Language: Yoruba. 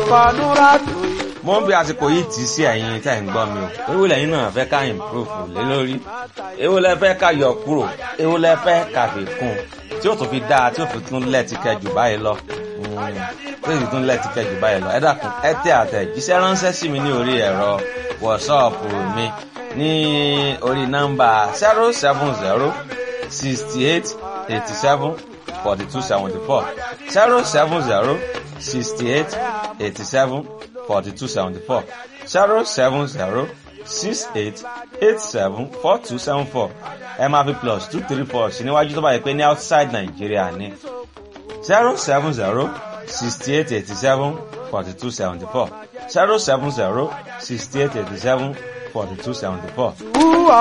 ọkọ̀ núrátù mo ń bí àsìkò yìí tì í sí ẹ̀yin tẹ́ ń gbọ́ mi o èwo lẹ́yìn náà fẹ́ ká improve lé lórí èwo lẹ fẹ́ ká yọ kúrò èwo lẹ fẹ́ ká fi kún tí ó tún fi dáa tí ó fi tún lẹ́ẹ̀tì kẹjù báyìí lọ tí ó sì tún lẹ́ẹ̀tì kẹjù báyìí lọ ẹ dákun ẹ tẹ àtẹ̀jíṣẹ́ ránṣẹ́ sí mi ní orí ẹ̀rọ wọ̀ṣọ́ọ̀pù mi ní orí nọ́mbà zero seven zero sixty eight eighty seven forty two seventy four zero seven zero sixty eight eighty seven forty two seventy four zero seven zero six eight eight seven four two seven four ẹ máa fi plus two three four sí níwájú tó bá yẹ pé ní outside Nigeria ní zero seven zero sixty eight eighty seven forty two seventy four zero seven zero sixty eight eighty seven forty two seventy four.